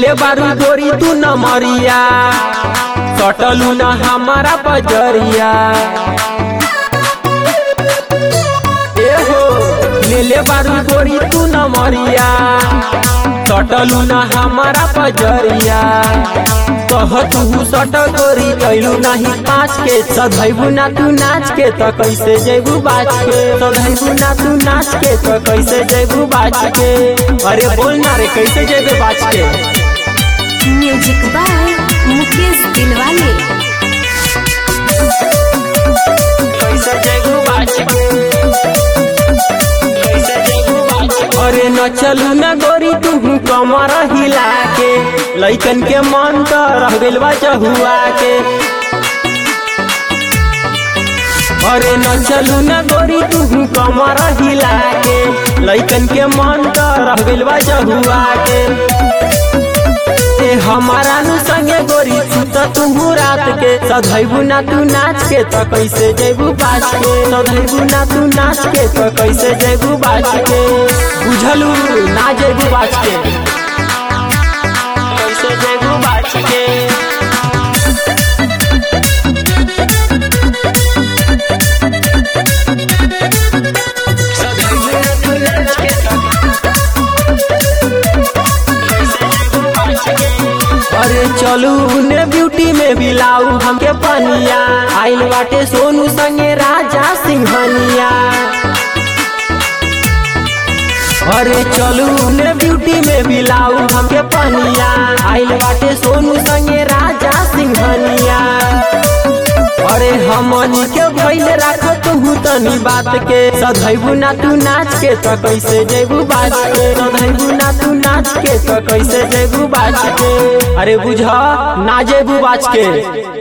ले बारू गोरी तू न मरिया सटलू न हमारा बजरिया ए हो ले ले बारू गोरी तू न मरिया सटलू न हमारा बजरिया कह तू सट गोरी कैलू नहीं पाँच के सधैबू ना तू नाच के तो कैसे जेबू बाज के सधैबू ना तू नाच के तो कैसे जेबू बाज के अरे बोल ना रे कैसे जेबे बाज के म्यूजिक बाय मुकेश दिलवाले कैसे जेबू बाज के कैसे जेबू बाज के? अरे न चलू न गोरी तू कमर हिला के लइकन के मन तो रह गइल बा चहुआ के अरे न चलू न गोरी तू कमर हिला के लइकन के मन तो रह गइल बा चहुआ के ए हमारा नु संगे गोरी सुत तू रात के सधैबू ना तू नाच के तो कैसे जेबू बाज के सधैबू ना तू नाच के तो कैसे जेबू बाज के बुझलू ना जेबू बाज के कैसे जेबू बाज के सधैबू ना तू नाच के तो अरे चलू ने ब्यूटी में बिलाऊ हमके पनिया आइल बाटे सोनू संगे राजा सिंहनिया अरे चलू ने ब्यूटी में बिलाऊ हमके पनिया आइल बाटे सोनू संगे राजा सिंहनिया अरे हमनी के भइल राख तू तनी बात के सधैबू ना तू नाच के तो कैसे जेबू बाज के सधैबू ना तू नाच के तो कैसे जेबू बाज के अरे बुझ ना जेबू बाज के